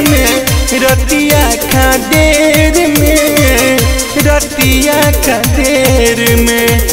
में रतिया खडेर में रतिया खडेर में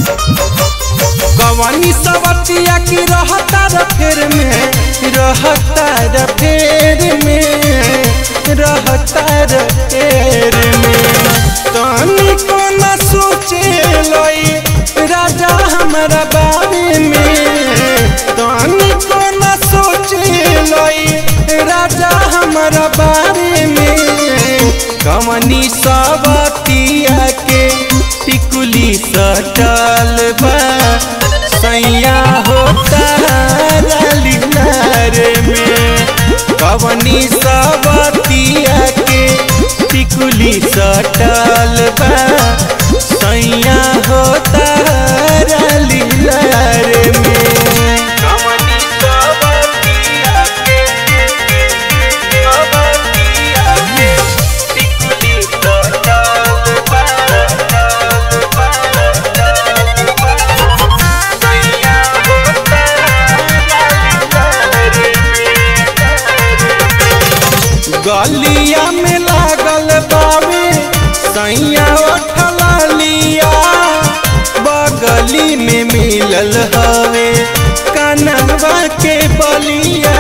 गवानी सवतिया की रहता र फेर में रहता र फेर में रहता र फेर में तनी को न सोचे लई राजा हमारा बारे में तनी को न सोचे लई राजा हमारा बारे में कमनी सवतिया के टिकुली सटल बा सैया होता लीलार में कवनी सवतिया के टिकुली सटल बा सैया होता लीलार में कवनी सवतिया के सवतिया के टिकुली सटल बा गलिया में लागल बावे सैया लिया बगली में मिलल हवे कनवा के बलिया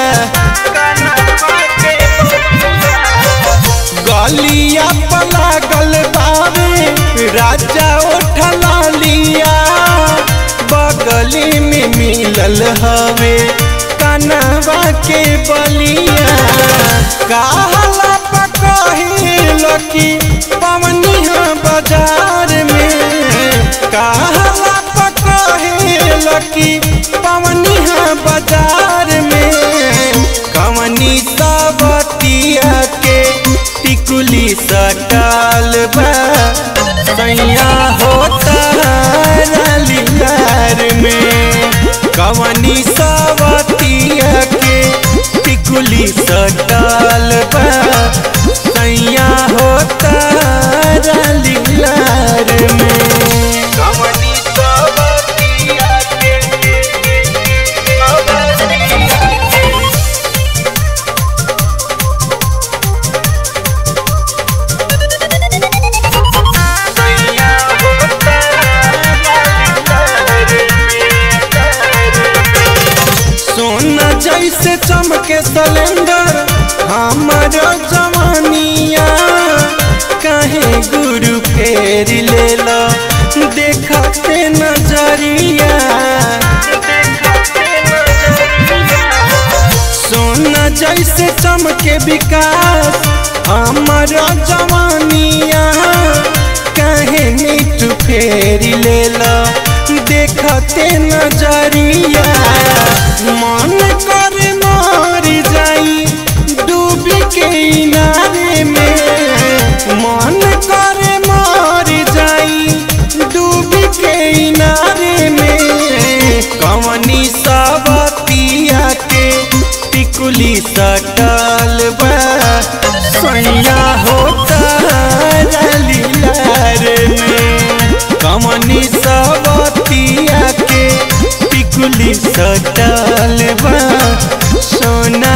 गलिया पर लागल बावे राजा लिया बगली में मिलल हवे कनवा के बलिया कहला पकहिल की पवनिया बाजार में कहला पकहिल की पवनिया बाजार में कवनी सबतिया के टिकुली सटाल बा सैया होता लीलार में कवनी सबतिया के टिकुली सटाल बा सैया होता लीलार में कवनी सबतिया के सोना जैसे चमके सिलेंडर हमारा जवानिया कहे गुरु फेर ले लो देखते नजरिया सोना जैसे चमके विकास हमारा जवानिया कहे मिठ फेर ले लो देखते नजरिया मन कर मर जाई डूबी के इनारे में मन कर मर जाई डूबी के इनारे में कवनी सबतिया के टिकुली सटल बा सैया होता लीलार में कवनी सबतिया के टिकुली सटल बा सोना